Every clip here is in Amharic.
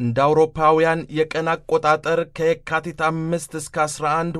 እንደ አውሮፓውያን የቀን አቆጣጠር ከየካቲት 5 እስከ 11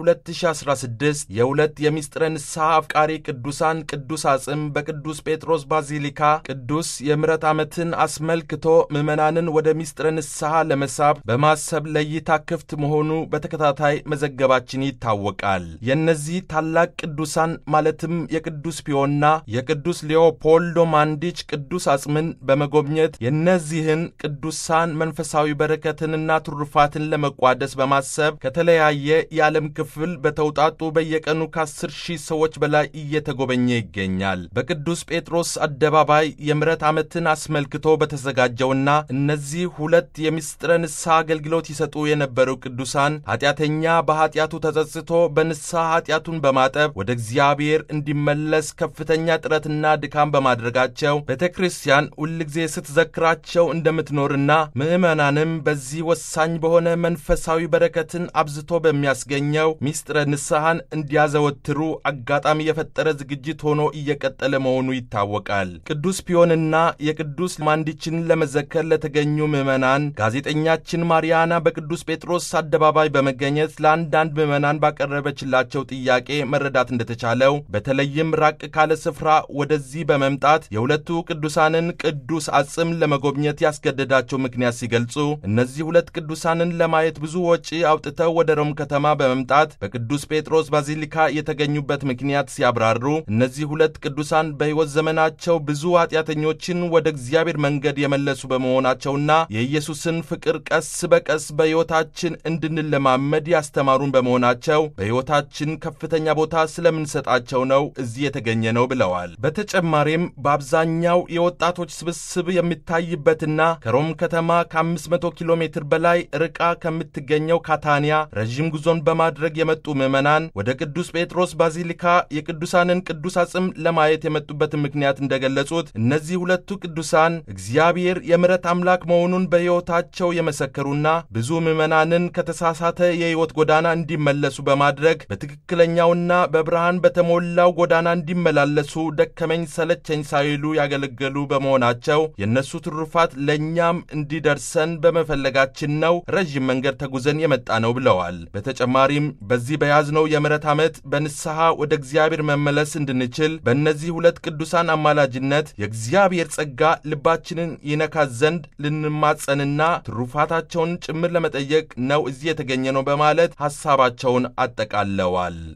2016 የሁለት የምስጢረ ንስሐ አፍቃሪ ቅዱሳን ቅዱስ አጽም በቅዱስ ጴጥሮስ ባዚሊካ ቅዱስ የምሕረት ዓመትን አስመልክቶ ምዕመናንን ወደ ምስጢረ ንስሐ ለመሳብ በማሰብ ለእይታ ክፍት መሆኑ በተከታታይ መዘገባችን ይታወቃል። የእነዚህ ታላቅ ቅዱሳን ማለትም የቅዱስ ፒዮና የቅዱስ ሌኦፖልዶ ማንዲች ቅዱስ አጽምን በመጎብኘት የእነዚህን ቅዱሳን መንፈሳዊ በረከትንና ትሩፋትን ለመቋደስ በማሰብ ከተለያየ የዓለም ክፍል በተውጣጡ በየቀኑ ከአስር ሺህ ሰዎች በላይ እየተጎበኘ ይገኛል። በቅዱስ ጴጥሮስ አደባባይ የምሕረት ዓመትን አስመልክቶ በተዘጋጀውና እነዚህ ሁለት የምስጢረ ንስሐ አገልግሎት ይሰጡ የነበሩ ቅዱሳን ኃጢአተኛ በኃጢአቱ ተጸጽቶ በንስሐ ኃጢአቱን በማጠብ ወደ እግዚአብሔር እንዲመለስ ከፍተኛ ጥረትና ድካም በማድረጋቸው ቤተ ክርስቲያን ሁልጊዜ ስትዘክራቸው እንደምትኖርና ምዕመናንም በዚህ ወሳኝ በሆነ መንፈሳዊ በረከትን አብዝቶ በሚያስገኘው ምስጢረ ንስሐን እንዲያዘወትሩ አጋጣሚ የፈጠረ ዝግጅት ሆኖ እየቀጠለ መሆኑ ይታወቃል። ቅዱስ ፒዮንና የቅዱስ ማንዲችን ለመዘከር ለተገኙ ምዕመናን ጋዜጠኛችን ማሪያና በቅዱስ ጴጥሮስ አደባባይ በመገኘት ለአንዳንድ ምዕመናን ባቀረበችላቸው ጥያቄ መረዳት እንደተቻለው በተለይም ራቅ ካለ ስፍራ ወደዚህ በመምጣት የሁለቱ ቅዱሳንን ቅዱስ አጽም ለመጎብኘት ያስገደዳቸው ምክንያት ሲገልጹ እነዚህ ሁለት ቅዱሳንን ለማየት ብዙ ወጪ አውጥተው ወደ ሮም ከተማ በመምጣት በቅዱስ ጴጥሮስ ባዚሊካ የተገኙበት ምክንያት ሲያብራሩ እነዚህ ሁለት ቅዱሳን በሕይወት ዘመናቸው ብዙ ኃጢአተኞችን ወደ እግዚአብሔር መንገድ የመለሱ በመሆናቸውና የኢየሱስን ፍቅር ቀስ በቀስ በሕይወታችን እንድንለማመድ ያስተማሩን በመሆናቸው በሕይወታችን ከፍተኛ ቦታ ስለምንሰጣቸው ነው እዚህ የተገኘ ነው ብለዋል። በተጨማሪም በአብዛኛው የወጣቶች ስብስብ የሚታይበትና ከሮም ከተማ ከ500 ኪሎ ሜትር በላይ ርቃ ከምትገኘው ካታንያ ረዥም ጉዞን በማድረግ የመጡ ምዕመናን ወደ ቅዱስ ጴጥሮስ ባዚሊካ የቅዱሳንን ቅዱስ አጽም ለማየት የመጡበትን ምክንያት እንደገለጹት እነዚህ ሁለቱ ቅዱሳን እግዚአብሔር የምሕረት አምላክ መሆኑን በሕይወታቸው የመሰከሩና ብዙ ምዕመናንን ከተሳሳተ የሕይወት ጎዳና እንዲመለሱ በማድረግ በትክክለኛውና በብርሃን በተሞላው ጎዳና እንዲመላለሱ ደከመኝ ሰለቸኝ ሳይሉ ያገለገሉ በመሆናቸው የእነሱ ትሩፋት ለእኛም እንዲደርሰን በመፈለጋችን ነው ረዥም መንገድ ተጉዘን የመጣ ነው ብለዋል። በተጨማሪም በዚህ በያዝነው የምሕረት ዓመት በንስሐ ወደ እግዚአብሔር መመለስ እንድንችል በእነዚህ ሁለት ቅዱሳን አማላጅነት የእግዚአብሔር ጸጋ ልባችንን ይነካ ዘንድ ልንማጸንና ትሩፋታቸውን ጭምር ለመጠየቅ ነው እዚህ የተገኘ ነው በማለት ሐሳባቸውን አጠቃለዋል።